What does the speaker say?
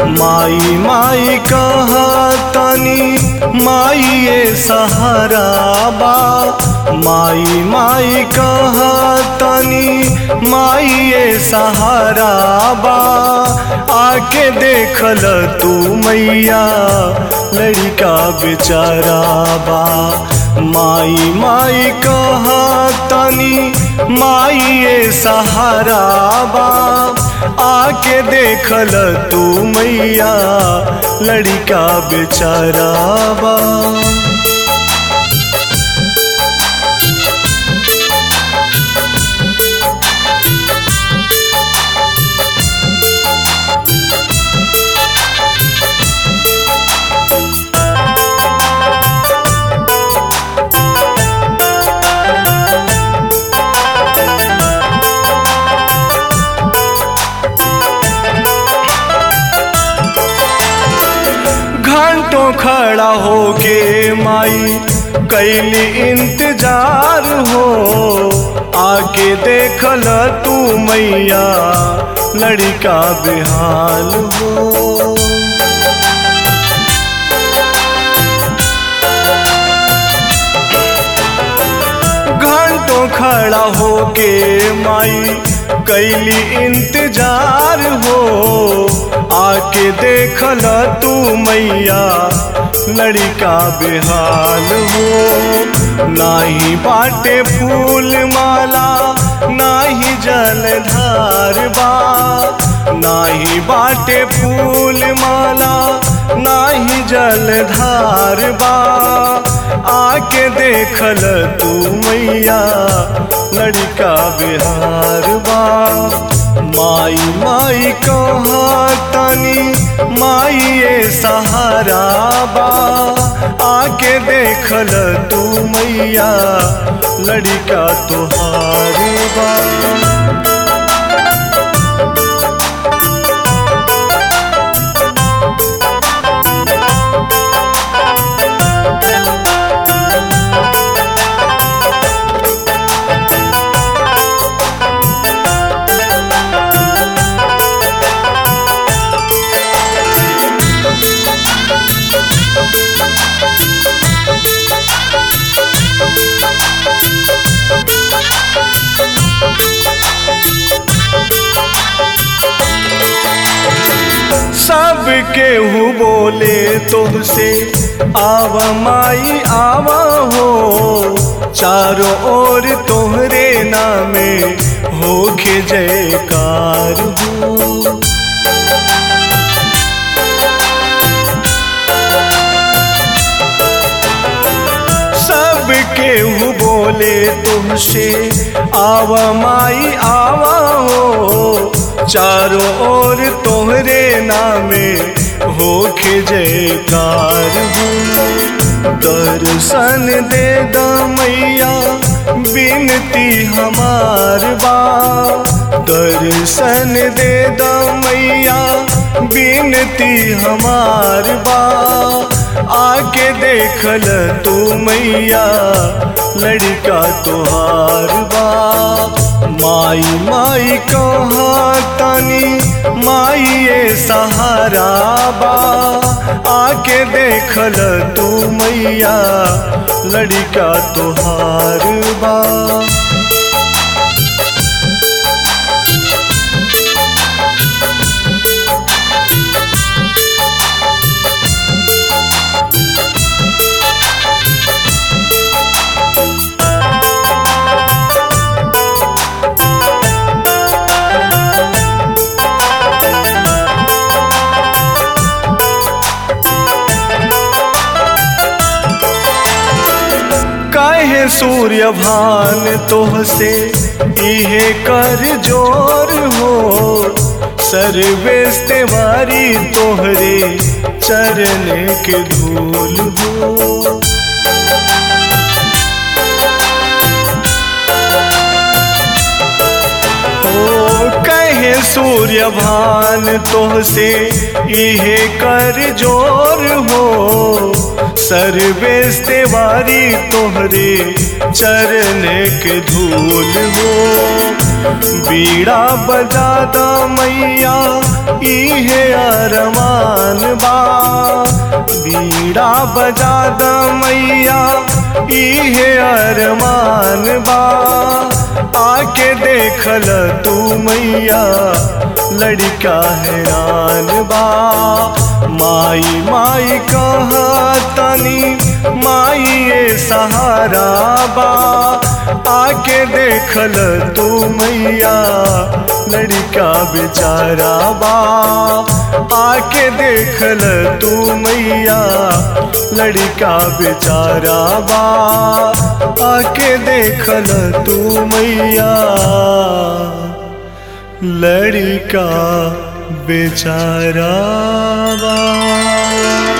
माई माई कहा तनी माई ये सहारा बा माई माई कहा तनी माई ये सहारा बा आके देखल तू मैया लड़का बेचारा बा माई माई कहा तनी माई ये सहारा बा आके देखल तू मैया लड़का बेचारा बा घंटों खड़ा होके माई कैली इंतजार हो आके देखल तू मैया लड़का बेहाल हो घंटों खड़ा होके माई कैली इंतजार हो आके देखल तू मैया लड़का बेहाल हो नाही बाटे फूल माला नाही जलधार बा नाही बाटे फूल माला नाही जलधार बा आके देखल तू मैया लड़का बिहार बा माई माई कहा तनी माई ये सहारा बा आके देखल तू मैया लड़का तुहार बा सब केहू बोले तुमसे आव माई आवा हो चारों ओर तोहरे नामे होके जयकार हो सब केहू बोले तुमसे आवा माई आवा हो चारों ओर तोहरे नामे होके जयकार हो दर्शन दे द मैया बिनती हमार बा दर्शन दे द मैया बिनती हमार बा आके देखल तू मैया लड़का तुहार बा माई माई कहा तनी माई ये सहारा बा आके देखल तू मैया लड़का तुहार बा काहे सूर्य भान तोह से इहे कर जोर हो सर्वेश तेवारी तोहरे चरण के धूल हो ओ कहे सूर्य भान तोह से इहे कर जोर हो सर्वेश तेवारी तोहरे चरण के धूल हो बीड़ा बजा दा मैया इहे अरमा परान बा बीड़ा बजा द मैया इहे अरमान बा आके देखल तू मैया लड़का हैरान बा माई माई कहा तनी माई ये सहारा बा आके देखल तू मैया लड़का बेचारा बा आके देखल तू मैया लड़का बेचारा बा आके देखल तू मैया लड़का बेचारा बा